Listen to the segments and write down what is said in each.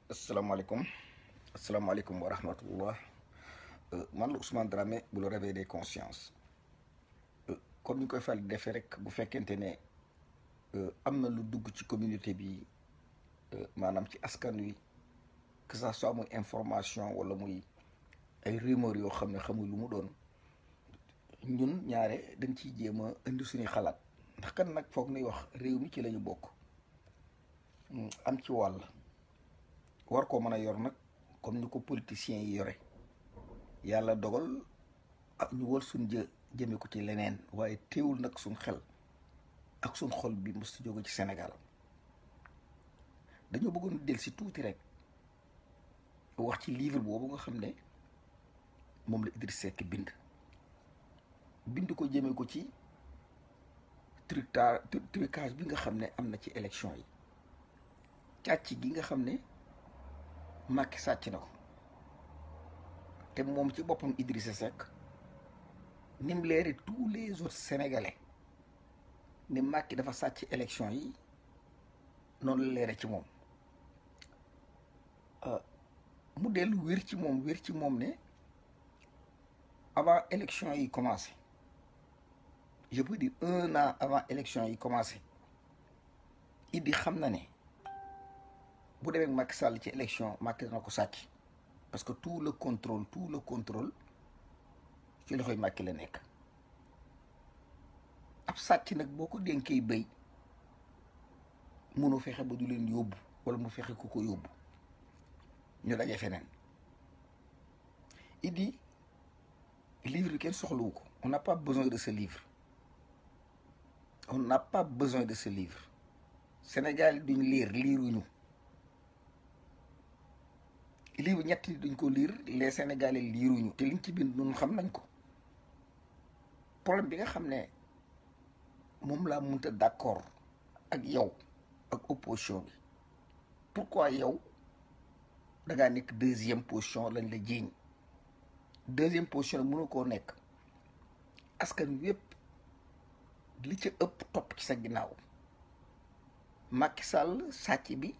asalaamaaleykum asalaamaaleykum wa rahmatullah man la Ousmane Dramé bu la réveil des consciences comme ni ñu koy fal di defee rek bu fekkente ne am na lu dugg ci communauté bi maanaam ci askan wi que ça soit muy information wala muy ay rumeur yoo xam ne xamul lu mu doon ñun ñaare dañ ciy jéem a indi suñuy xalaat ndax kan nag foog nuy wax réew mi ci la ñu bokk am ci wàll war koo mën a yor nag comme ni ko politiciens yi yore yàlla dogal ak ñu wal suñ jë jëme ko ci leneen waaye teewul nag suñ xel ak suñ xol bi mos si jóge ci Sénégal dañoo bëggoon del si tuuti rek wax ci livre boobu nga xam ne moom la Idriss Seck bind bind ko jëme ko ci trucage trucage bi nga xam ne am na ci élection yi càcc gi nga xam ne Macky sàcc na ko te moom ci boppam Idrissa Seck ni mu leeri tous les autres sénégalais ni Macky dafa sàcc élection yi noonu la leere ci moom mu dellu wér ci moom wér ci moom ne avant élection yi commencé je peux dire un an avant élection yi commencé Idi xam na ne bu demee Macky Sall ci élection Macky dana ko sàcc parce que tout le contrôle tout le contrôle ci loxoy Macky la nekk ab sàcc nag boo ko dénkee béy mënu fexe ba du leen yóbbu wala mu fexe ku ko yóbbu ñu daje feneen Idi livre bi kenn soxlawu ko on n'a pas besoin de ce livre on n'a pas besoin de ce livre Sénégal yi duñ lire liiruñu livre ñetti duñ ko lire les Sénégalais liiruñu te liñ ci bind nun xam nañ ko problème bi nga xam ne moom laa mënta d'accord ak yow ak opposition bi pourquoi yow da ngaa nekk deuxième position lañ la jiiñ deuxième position mënu koo nekk askan wépp li ca ëpp topp ci sa ginnaaw Macky Sall sàcc bi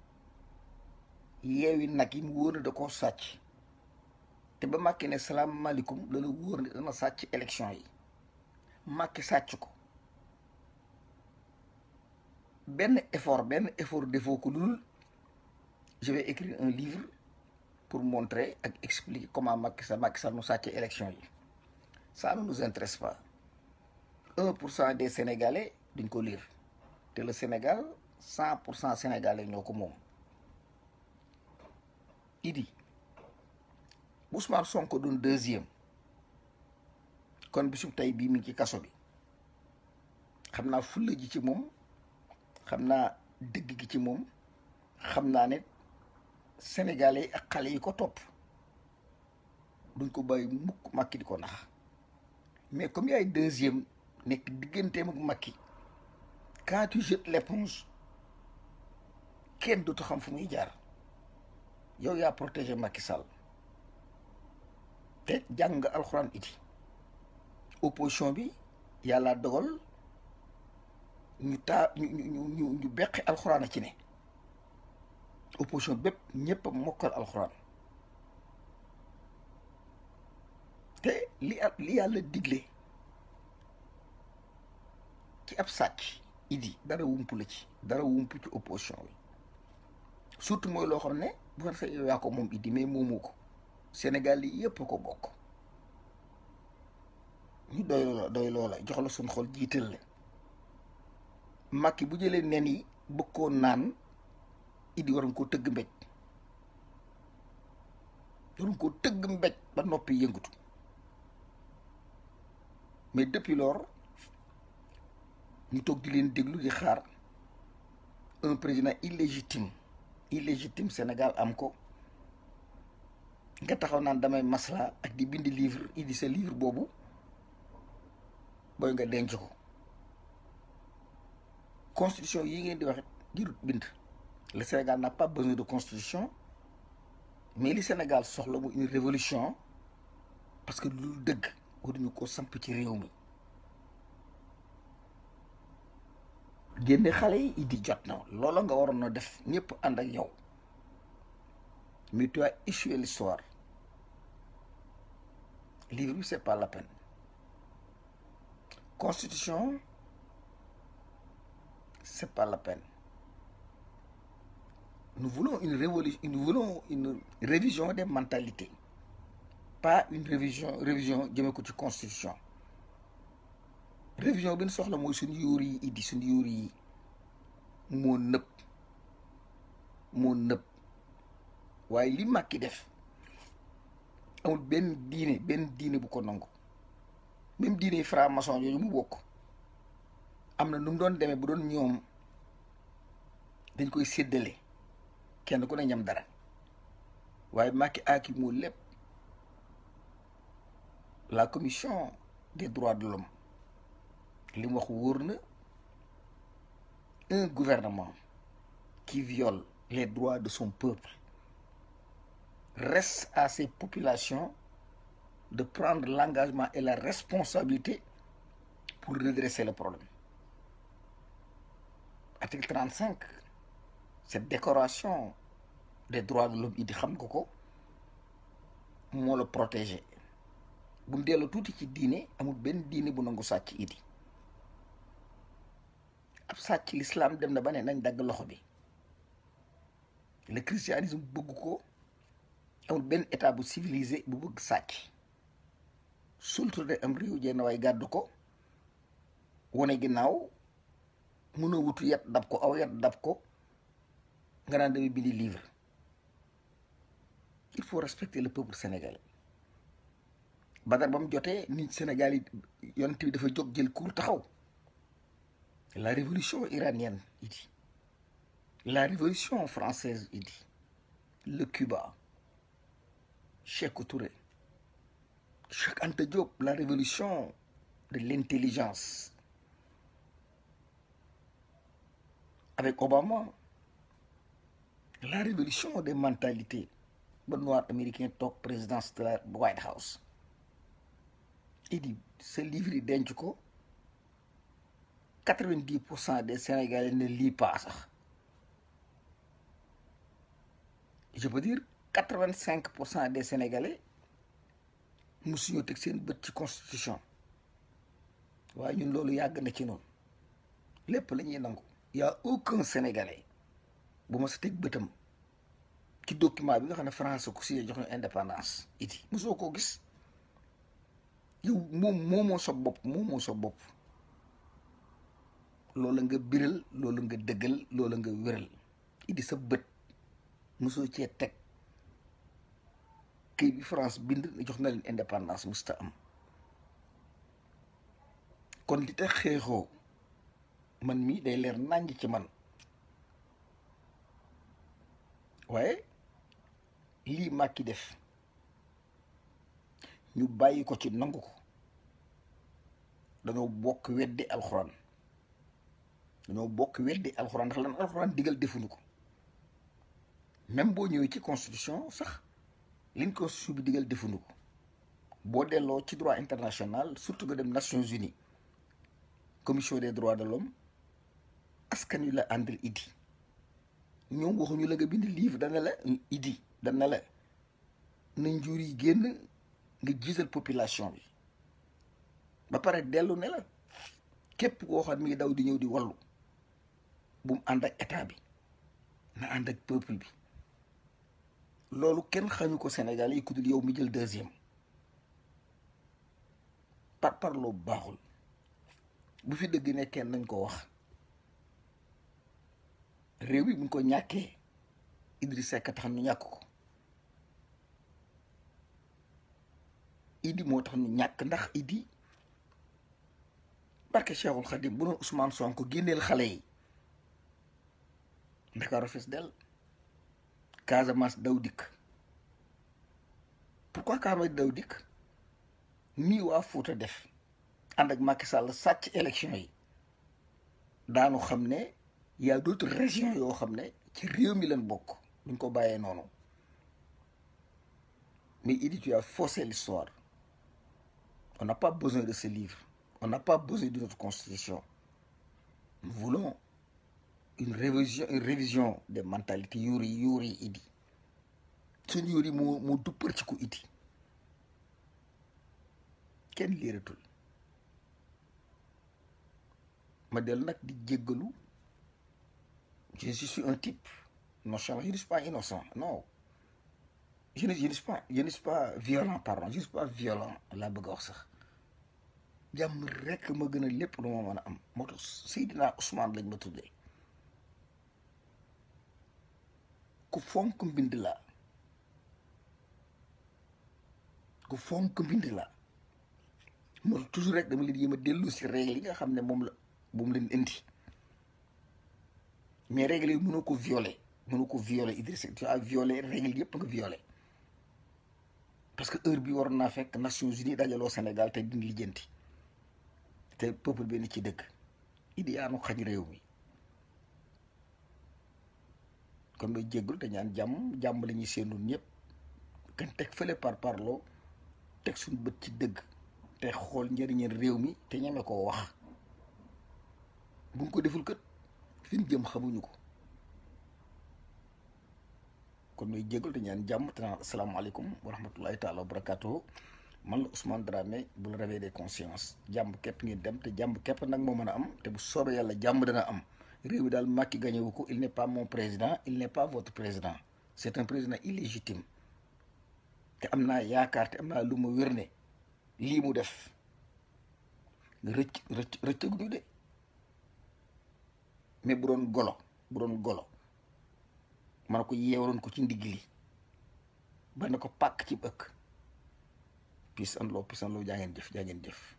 yeewi nag yi mu wóor ne da koo sàcc te ba Macky ne salaamaaleykum la la wóor ne dana sàcc élection yi Macky sàcc ko benn effort benn effort defoo ko lul je vais écrire un livre pour montrer ak expliquer comment Macky Sall Macky Sall mu sàcc élection yi ça ne nous intéresse pas un pour cent des Sénégalais duñ ko lire te le Sénégal cent pour cent Sénégalais ñoo ko moom Idi Ousmane Sonko doon deuxième kon bisum tey bii mi ngi ci kaso bi xam naa fulla ji ci moom xam naa dëgg gi ci moom xam naa ne Sénégalais ak xale yi ko topp duñ ko bàyyi mukk Macky di ko nax mais comme yaay deuxième nekk digganteem ak Macky quand tu jettes l'éponge kenn dootu xam fu muy jaar yow yaa protégé Macky Sall te jàng nga alxuraan iti opposition bi yàlla dogal ñu taa ñu ñu ñu ñu beqi alxuraan a ci ne opposition bépp ñëpp a mokkal alxuraan te li li yàlla digle ci ab sàcc idi dara wump la ci dara wump ci opposition bi surtout mooy loo xam ne bu fa sa yow yaa ko moom idi mais moomu ko Sénégal yi yëpp ko bokk ñu doy loola doy loola jox la suñ xol jiital la Macky bu jëlee nen yi bëgg koo naan idi waroon koo tëgg mbéj waroon koo tëgg mbéj ba noppi yëngatu mais depuis lors ñu toog di leen déglu di xaar un président illégitime illégitime Sénégal am ko nga taxaw naan damay masla ak di bind livre idi sa livre boobu booy nga denc ko constitution yi ngeen di wax jirut bind le Sénégal n'a pas besoin de constitution mais li Sénégal soxla mu une révolution parce que lu dëgg waruñu ko samp ci réew mi génne xale yi idi jot na loola nga waroon a def ñëpp ànd ak yow mais tu as échoué l'histoire livre bi c'est pas la peine constitution c'est pas la peine nous voulons une révolution nous voulons une révision des mentalités pas une révision révision jëmee ko ci constitution révision bi ñu soxla mooy suñu yóor yi iddi suñu yóor yi moo nëpp moo nëpp waaye li Macky def amul benn diine benn diine bu ko nangu même diine franc-maçon yooyu mu bokk am na nu mu doon demee bu doon ñoom dañ koy séddale kenn ku ne ñam dara waaye Macky aaki moo lépp la commission des droits de l'homme li mu wax wóor na un gouvernement qui viole les droits de son peuple reste à ses populations de prendre l'engagement et la responsabilité pour redresser le problème article 35 cette décoration des droits de l'homme yi di xam nga ko moo la protéger bu dellu tuuti ci diine amul benn diine bu nangu sàcc idi ab sàcc l'islam dem na ba ne nañ dagg loxo bi le christianisme bëgg ko amul benn état bu civilisé bu bëgg sàcc surtout de am réew jenn waay gàddu ko wane ginnaaw mënoo wutu yet dab ko aw yet dab ko nga naan damay bindi livre il faut respecter le peuple sénégalais badar ba mu jotee nit Sénégal yi yonent bi dafa jóg jël cour taxaw la révolution iranienne il dit la révolution française il dit le Cuba Sékou Touré Cheikh Anta Diop la révolution de l'intelligence avec Obama la révolution des mentalités ba noir américain toog présidence de la White House il dit ce livre yi denc ko quatre-vingt-dix pour cent des Sénégalais ne lient pas sax je peux dire quatre-vingt-cinq pour cent des Sénégalais musuñoo teg seen bët ci constitution waaye ñun loolu yàgg na ci noonu lépp la ñuy nangu y a aucun Sénégalais bu ma sa teg bëtam ci document bi nga xam ne France ku si jox ñu indépendance iti mosoo koo gis yow moom moomoo sa bopp moomoo sa bopp loolu nga biral loolu nga dëggal loolu nga wéral idi sa bët mosoo cee teg kii bi France bind jox na leen indépendance musta am kon li tax xeexoo man mii day leer nàññ ci man waaye lii Macky def ñu bàyyi ko ci nangu ko dañoo bokk weddi alxuraan dañoo bokk weddi alxuraan ndax lan alxuraan digal defuñu ko même boo ñëwee ci constitution sax liñ constitution bi digal defuñu ko boo delloo ci droit international surtout nga dem Nations Unies commission des droits de l'homme askan wi la àndal idi ñoom waxuñu la nga bind livre dana la idi dana la na njur yi génn nga jiital population bi ba pare dellu ne la képp koo xam mi ngi daw di ñëw di wallu bu mu ànd ak état bi na ànd ak peuple bi loolu kenn xañu ko Sénégal yi ku dul yow mi jël deuxième par parloo baaxul bu fi dëgg nekkee nañ ko wax réew mi bu ñu ko ñàkkee Idriss Seck tax ñu ñàkk ko Idi moo tax ñu ñàkk ndax Idi barke Cheikhul Khadim bu doon Ousmane Sonko génneel xale yi Ndakaaru fees del Casamance daw dikk pourquoi Casamance daw dikk nii waa Fuuta def ànd ak Macky Sall sàcc élection yi daanu xam ne y a d'autres régions yoo xam ne ci réew mi leen bokk duñ ko bàyyee noonu mais Idi tu as faussé l'histoire on n'a pas besoin de ce livre on n'a pas besoin de notre constitution nous voulons une révision une révision des mentalités yuuri yuuri Idi suñu yóor yi moo moo duppar ci ko iti kenn liiratul ma dellu nag di jéggalu je suis un type nonchalant je ne suis pas innocent non je ne je ne suis pas je ne suis pas violent pardon je ne suis pas violent laa bëgg a wax sax jàmm rekk ma gën a lépp lu ma mën a am moo tax Seydina Ousmane lañ ma tuddee ku fonk mbind laa ku fonk mbind laa moo tax toujours rek dama leen yéem a dellu si règle yi nga xam ne moom la moom leen indi mais règle yi mënoo ko violer mënoo ko violer Idrissa tu as violé règle yëpp nga violé parce que heure bi waroon naa fekk Nations Unies dajaloo Sénégal te dindi lijjanti te peuple bi ni ci dëkk idi yaanu xañ réew mi kon may jéggul te ñaan jàmm jàmm la ñuy séenul ñëpp kan teg fële par parloo teg suñu bët ci dëgg te xool njëriñal réew mi te ñeme koo wax buñ ko deful kët fi ñu jëm xamuñu ko kon may jéggul te ñaan jàmm te naan asalaamaaleykum wa rahmatullahi taala wa barakatuhu man la Ousmane Dramé bu la réveil des consciences jàmm képp ngeen dem te jàmm képp nag moo mën a am te bu soobee yàlla jàmm dana am réew mi daal Macky gagné wu ko il n'est pas mon président il n'est pas votre président c'est un président illégitime te am naa yaakaar te am naa lu ma wér ne lii mu def rëcc rëcc rëccaguñu de mais bu doon golo bu doon golo man ko yeewaloon ko ci ndigg li ba ne ko pàkk ci ëkk peace and love peace and love jaa ngeen jëf jaa ngeen jëf